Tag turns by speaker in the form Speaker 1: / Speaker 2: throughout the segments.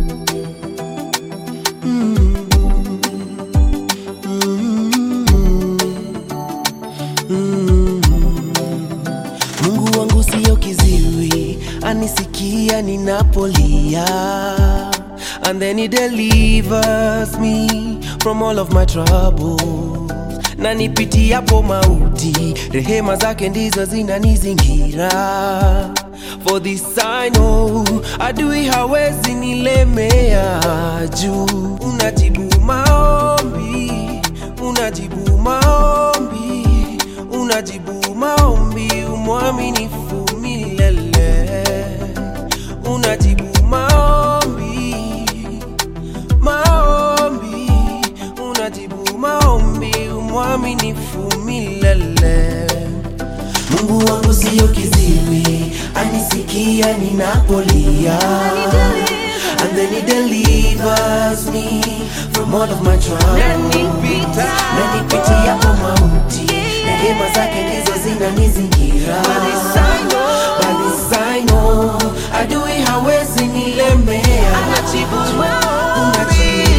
Speaker 1: Mungu wangu siyo kiziwi, anisikia ninapolia, and then he delivers me from all of my troubles. Na nipitiapo mauti, rehema zake ndizo zinanizingira. For this I know, adui hawezi nilemea juu. Unajibu maombi, unajibu maombi, unajibu maombi, umwaminifu milele. Unajibu maombi, maombi, unajibu maombi, umwaminifu milele. Mungu wangu siyo kiziwi, anisikia ninapolia. And then he delivers me from all of my troubles. Na nipitiapo mauti, rehema zake ndizo zinanizingira. By this I know, adui hawezi nilemea. Unajibu maombi,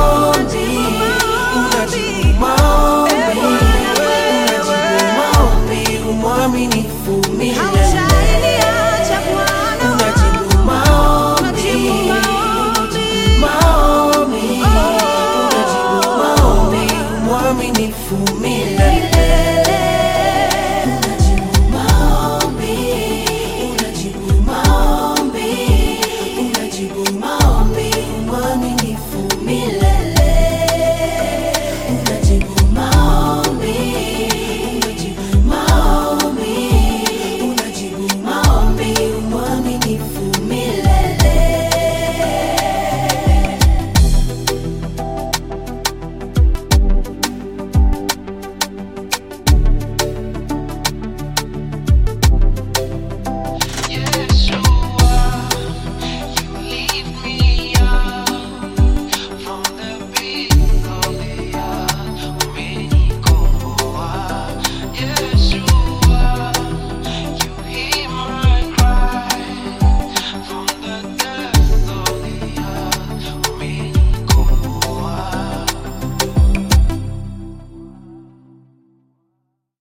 Speaker 1: unajibu maombi, unajibu maombi, umwaminifu milele. Unajibu maombi, maombi, unajibu maombi, umwaminifu milele. Unajibu maombi, unajibu maombi, unajibu maombi, umwaminifu